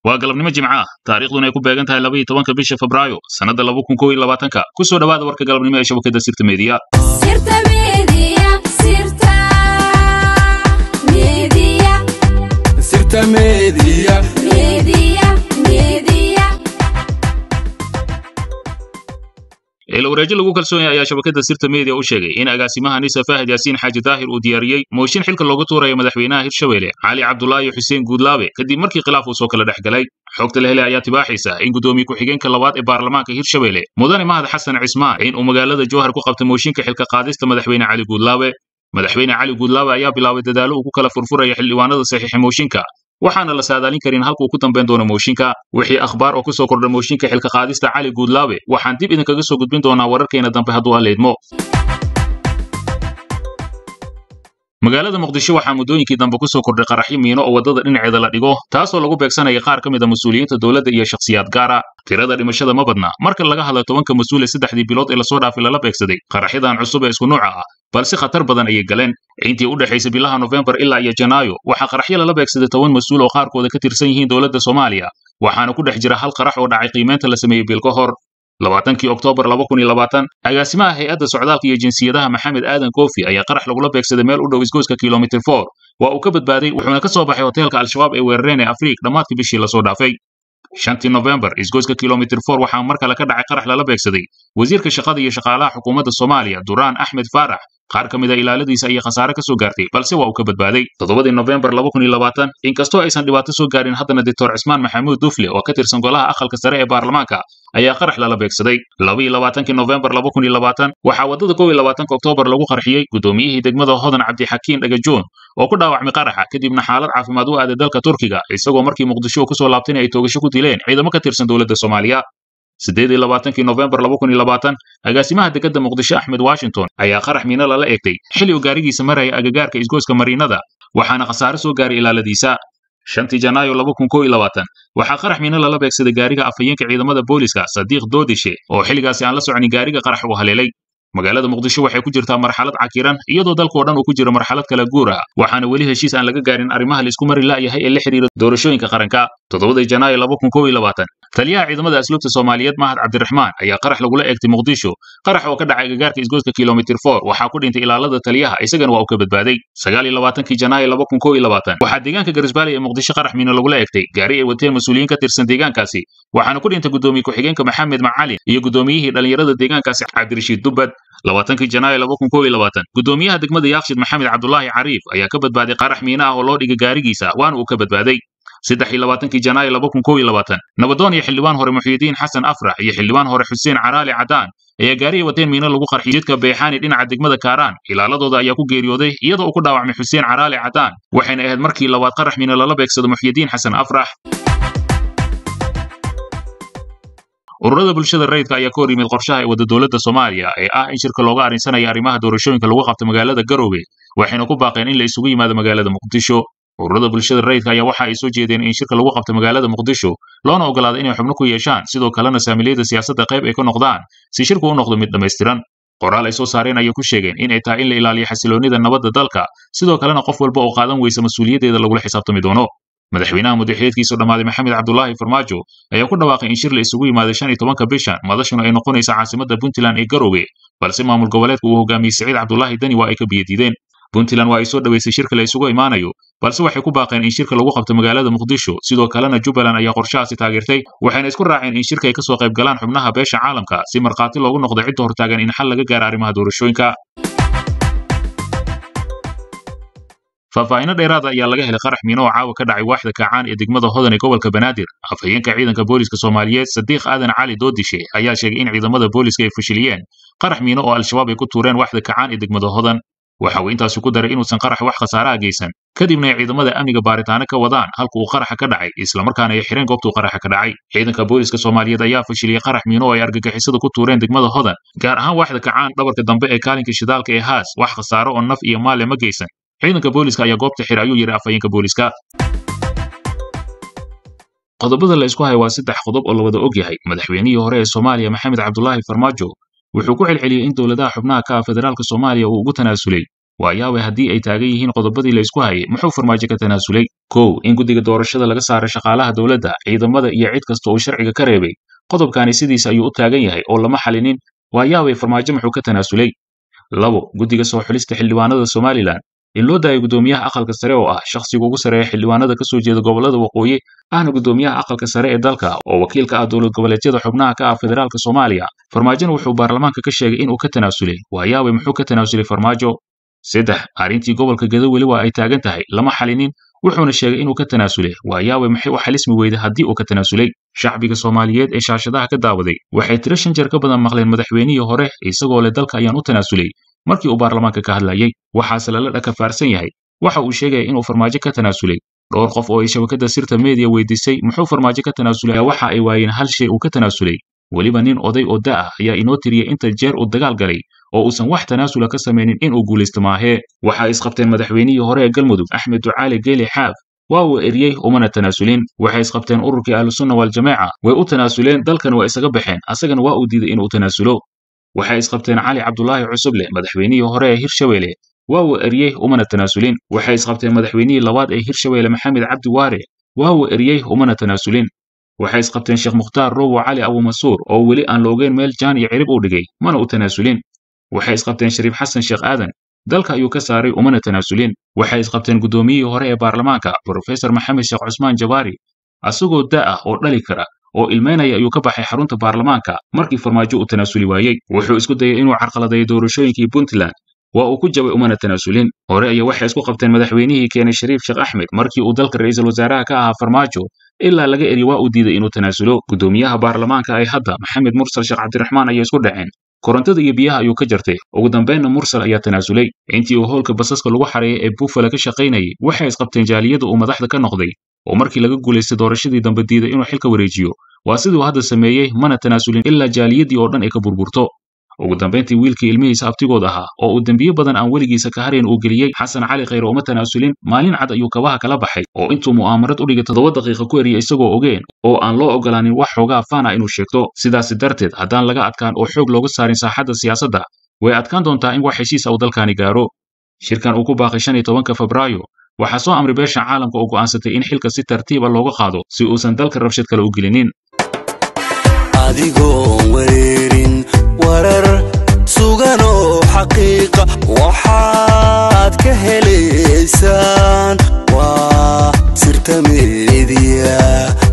waa galabnimo jimca ah taariikhduna ay ku beegan tahay laba iyo tobanka bisha febraayo sannadda laba kun kow iyo labaatanka ku soo dhowaada warka galabnimo ee shabakadda sirta meediya Sirta Media, Sirta Media, Sirta Media. Media, Media. eela wareejo lagu kalsoon yahay ayaa shabakadda sirta meediya u sheegay in agaasimaha nisa faahid yaasiin xaaji daahir uu diyaariyey mooshin xilka loogu tuurayo madaxweynaha hirshabelle cali cabdulaahi xuseen guudlaabe kadib markii khilaaf uu soo kala dhex galay xogta la helay ayaa tibaaxaysa in guddoomiye ku-xigeenka labaad ee baarlamaanka hirshabelle mudane mahad xasan cismaan in uu magaalada jowhar ku qabtay mooshinka xilka qaadista madaxweyne cali guudlaabe madaxweyne cali guudlaabe ayaa bilaabay dadaalo uu ku kala furfuraya xildhibaanada saxiixa mooshinka waxaana la saadaalin karin halkuu ku dambayn doono mooshinka wixii akhbaar oo ku soo kordha mooshinka xilka qaadista cali guudlaabe waxaan dib idinkaga soo gudbin doonaa wararkeena dambe hadduu alleedmo magaalada muqdisho waxaa muddooyinkii dambe ku soo kordhay qaraxyo miino oo waddada dhinaceeda la dhigo taasoo lagu beegsanaya qaar ka mid a mas-uuliyiinta dowladda iyo shakhsiyaad gaara tirada dhimashada ma badna marka laga hadla tobanka mas-uul ee saddexdii bilood ee lasoo dhaafay lala beegsaday qaraxyadan cusub ee isku nuuca ah balse khatar badan ayay galeen intii u dhexaysay bilaha nofembar ilaa iyo janaayo waxaa qaraxyo lala beegsaday toban mas-uul oo qaarkooda ka tirsan yihiin dowladda soomaaliya waxaana ku dhex jira hal qarax oo dhacay qiimeynta la sameeyey bil ka hor labaatankii oktoobar laba kun iyo labaatan agaasimaha hay-adda socdaalka iyo jinsiyadaha maxamed aadan koofi ayaa qarax lagula beegsaday meel u dhow isgoyska kilomitir for waa uu ka badbaaday wuxuuna ka soo baxay hoteelka al-shabaab ee weerareen ee afriik dhammaadkii bishii lasoo dhaafay shantii nofembar isgoyska kilomitir for waxaa mar kale ka dhacay qarax lala beegsaday wasiirka shaqada iyo shaqaalaha xukuumadda soomaaliya duraan axmed faarax qaar ka mid a ilaaladiisa ayay khasaare ka soo gaartay balse waa uu ka badbaaday toddobadii nofembar laba kun iyo labaatan inkastoo aysan dhibaato soo gaarin haddana doctor cismaan maxamuud dufle oo ka tirsan golaha aqalka sare ee baarlamaanka ayaa qarax lala beegsaday laba iyo labaatankii nofembar laba kun iyo labaatan waxaa waddada kow iyo labaatanka oktoobar lagu qarxiyey guddoomiyihii degmada hodan cabdixakiin dhagajoon oo ku dhaawacmay qaraxa kadibna xaalad caafimaad u aaday dalka turkiga isagoo markii muqdisho uu kusoo laabtayna ay toogasho ku dileen ciidamo ka tirsan dowladda soomaaliya siddeed iyo labaatankii nofembar laba kun iyo labaatan agaasimaha dekedda muqdisho axmed washington ayaa qarax miino lala eegtay xilli uu gaarigiisa maraya agagaarka isgoyska mariinada waxaana khasaare soo gaaray ilaaladiisa shantii janaayo laba kun kow iyo labaatan waxaa qarax miino lala beegsaday gaariga afhayeenka ciidamada booliska sadiiq doodishe oo xilligaasi aan la soconin gaariga qarax uu haleelay magaalada muqdisho waxay ku jirtaa marxalad cakiran iyadoo dalkao dhan uu ku jiro marxalad kala guur ah waxaana weli heshiis aan laga gaarin arrimaha laisku mari la'yahay ee la xidhiira doorashooyinka qaranka toddobadii janaayo laba kun kow iyo labaatan taliyaha ciidamada asluubta soomaaliyeed mahad cabdiraxmaan ayaa qarax lagula eegtay muqdisho qarax oo ka dhacay agagaarka isgoyska kilomitir for waxaa ku dhintay ilaalada taliyaha isagana waa uu ka badbaaday sagaal iyo labaatankii janaayo laba kun kow iyo labaatan waxaa deegaanka garisbaali ee muqdisho qarax miino lagula eegtay gaari ay wateen mas-uuliyiin ka tirsan deegaankaasi waxaana ku dhintay guddoomiye ku-xigeenka maxamed macalin iyo guddoomiyihii dhallinyarada deegaankaasi cabdirashiid dubbad labaatankii janaayo laba kun kow iyo labaatan guddoomiyaha degmada yaakshid maxamed cabdulaahi cariif ayaa ka badbaaday qarax miino ah oo loo dhigay gaarigiisa waana uu ka badbaaday saddex iyo labaatankii janaayo laba kun kow iyo labaatan nabadoon iyo xildhibaan hore muxyidiin xasan afrax iyo xildhibaan hore xuseen caraali cadaan ayaa gaari ay wateen miino lagu qarxiyey jidka beexaani dhinaca degmada kaaraan ilaaladooda ayaa ku geeriyooday iyadoo uu ku dhaawacmay xuseen caraali cadaan waxayna ahayd markii labaad qarax miino lala beegsado muxyidiin xasan afrax ururada bulshada rayidka ayaa ka hor yimid qorshaha ee wadda dowladda soomaaliya ee ah in shirka looga arrinsanaya arrimaha doorashooyinka lagu qabto magaalada garoowe waxayna ku baaqeen in la isugu yimaado magaalada muqdisho ururada bulshada rayidka ayaa waxa ay soo jeedeen in shirka lagu qabto magaalada muqdisho loona ogolaado inay xubno ku yeeshaan sidoo kalena saamiliyada siyaasadda qayb ay ka noqdaan si shirku u noqdo mid dhammaystiran qoraal ay soo saareen ayay ku sheegeen in ay tahay in la ilaaliyo xasiloonnida nabadda dalka sidoo kalena qof walba oo qaadan weysa mas-uuliyaddeeda lagula xisaabtami doono madaxweynaha muddaxileedkiisu dhammaaday maxamed cabdulaahi farmaajo ayaa ku dhawaaqay in shir la isugu yimaaday shan iyo tobanka bishan madashuna ay noqonaysa caasimadda puntland ee garoowe balse maamul goboleedka uu hogaamiyey siciid cabdulaahi dani waa ay ka biyadiideen puntland waa ay soo dhoweysay shirka la isugu imaanayo balse waxay ku baaqeen in shirka lagu qabto magaalada muqdisho sidoo kalena jubbaland ayaa qorshahaasi taageertay waxayna isku raaceen in shirka ay ka soo qayb galaan xubnaha beesha caalamka si markhaati loogu noqdo cidda hortaagan in xal laga gaaro arrimaha doorashooyinka faahfaahinno dheeraada ayaa laga helay qarax miino oo caawa ka dhacay waaxda kaacaan ee degmada hodan ee gobolka banaadir afhayeenka ciidanka booliska soomaaliyeed sadiiq aadan cali doodishe ayaa sheegay in ciidamada booliska ay fashiliyeen qarax miino oo al-shabaab ay ku tuureen waaxda kaacaan ee degmada hodan waxa uu intaasi ku daray inuusan qarax wax khasaaraha geysan kadibna ay ciidamada amniga baaritaano ka wadaan halka uu qaraxa ka dhacay islamarkaana ay xireen goobtuu qaraxa ka dhacay ciidanka booliska soomaaliyeed ayaa fashiliyey qarax miino oo ay argagixisada ku tuureen degmada hodan gaar ahaan waaxda kacaan dhabarka dambe ee kaalinka shidaalka ee haas wax khasaaro oo naf iyo maale ma geysan ciidanka booliska ayaa goobta xira ayuu yidhi afhayeenka booliska qodobada la isku haya waa saddex qodob oo la wada og yahay madaxweynihii hore ee soomaaliya maxamed cabdulaahi farmaajo wuxuu ku celceliyey in dowladaha xubnaha ka ah federaalka soomaaliya uu ugu tanaasulay waayaabay haddii ay taagan yihiin qodobadii la isku hayay muxuu farmaajo ka tanaasulay kow in guddiga doorashada laga saaray shaqaalaha dowladda ciidamada iyo cid kasta uu sharciga ka reebay qodobkaani sidiisa ayuu u taagan yahay oo lama xalinin waayaabay farmaajo muxuu ka tanaasulay labo guddiga soo xulista xildhibaanada somalilan in loo daayo guddoomiyaha aqalka sare oo ah shakhsiga ugu sareeya xildhibaanada ka soo jeeda gobollada waqooyi ahna guddoomiyaha aqalka sare ee dalka oo wakiil ka ah dowlad goboleedyada xubnaha ka ah federaalka soomaaliya farmaajona wuxuu baarlamaanka ka sheegay inuu ka tanaasulay waayaabay muxuu ka tanaasulay farmaajo saddex arrintii gobolka gedo weli waa ay taagan tahay lama xalinin wuxuuna sheegay inuu ka tanaasulay waayaabay maxay u xalismi weyday haddii uu ka tanaasulay shacbiga soomaaliyeed ee shaashadaha ka daawaday waxay tiro shan jeer ka badan maqleen madaxweynihii hore isagoo leh dalka ayaan u tanaasulay markii uu baarlamaanka ka hadlayay waxaase lala dhakafaarsan yahay waxa uu sheegaya inuu farmaajo ka tanaasulay dhowr qof oo ay shabakadda sirta meediya weydiisay muxuu farmaajo ka tanaasulay waxa ay waayeen hal shay uu ka tanaasulay weliba nin oday oo da ah ayaa inoo tiriyey inta jeer uu dagaal galay oo uusan wax tanaasula ka samaynin inuu guulaysto maahee waxa isqabteen madaxweynihii hore ee galmudug axmed ducaali geeli xaaf waa uu eriyey umana tanaasulin waxay isqabteen ururkii ahlusunna waljamaaca way u tanaasuleen dalkan waa isaga baxeen asagana waa uu diiday inuu tanaasulo waxay isqabteen cali cabdulaahi cusuble madaxweynihii hore ee hirshabeelle waa uu eriyey umana tanaasulin waxay isqabteen madaxweynihii labaad ee hirshabeelle maxamed cabdi waare waa uu eriyey umana tanaasulin waxay isqabteen sheekh mukhtaar rowo cali abumasuur oo weli aan la ogeyn meel jaan iyo cirib uu dhigay mana u tanaasulin waxay isqabteen shariif xasan sheekh aadan dalka ayuu ka saaray umana tanaasulin waxay isqabteen guddoomiyihii hore ee baarlamaanka brofesor maxamed sheekh cusmaan jabaari asagoo da ah oo dhali kara oo ilmeynaya ayuu ka baxay xarunta baarlamaanka markii farmaajo uu tanaasuli waayey wuxuu isku dayay inuu carqaladeeyo doorashooyinkii puntland waa uu ku jabay umana tanaasulin hore ayaa waxay isku qabteen madaxweynihii keenay shariif sheekh axmed markii uu dalka ra'iisul wasaaraha ka ahaa farmaajo ilaa laga eri waa uu diiday inuu tanaasulo guddoomiyaha baarlamaanka ay hadda maxamed mursal sheekh cabdiraxmaan ayay isku dhaceen korontada iyo biyaha ayuu ka jartay ugu dambeynna mursal ayaa tanaasulay intii uu howlka basaska lagu xareeyay ee buffalo ka shaqaynayay waxay isqabteen jaaliyada uu madaxda ka noqday oo markii laga guulaystay doorashadii dambe diiday inuu xilka wareejiyo waa siduu hadda sameeyey mana tanaasulin ilaa jaaliyadii oo dhan ay ka burburto ugu dambayntii wiilkii ilmihiisa abtigood ahaa oo uu dembiye badan aan weligiisa ka harayn uu geliyey xasan cali khayre uma tanaasulin maalin cad ayuu kabaha kala baxay oo intuu mu'aamarad u dhigay toddoba daqiiqa ku eriyay isagoo ogeen oo aan loo ogolaanin wax xoogaa faana inuu sheegto sidaasi darteed haddaan laga adkaan oo xoog looga saarin saaxadda siyaasadda way adkaan doontaa in wax heshiis uu dalkaani gaaro shirkan uu ku baaqay shan iyo tobanka febraayo waxaa soo amray beesha caalamka oo go'aansatay in xilka si tartiiba looga qaado si uusan dalka rabshad kale u gelinin adigoon wareerin warar sugan oo xaqiiqa waxaad ka helaysaan waa sirta meediya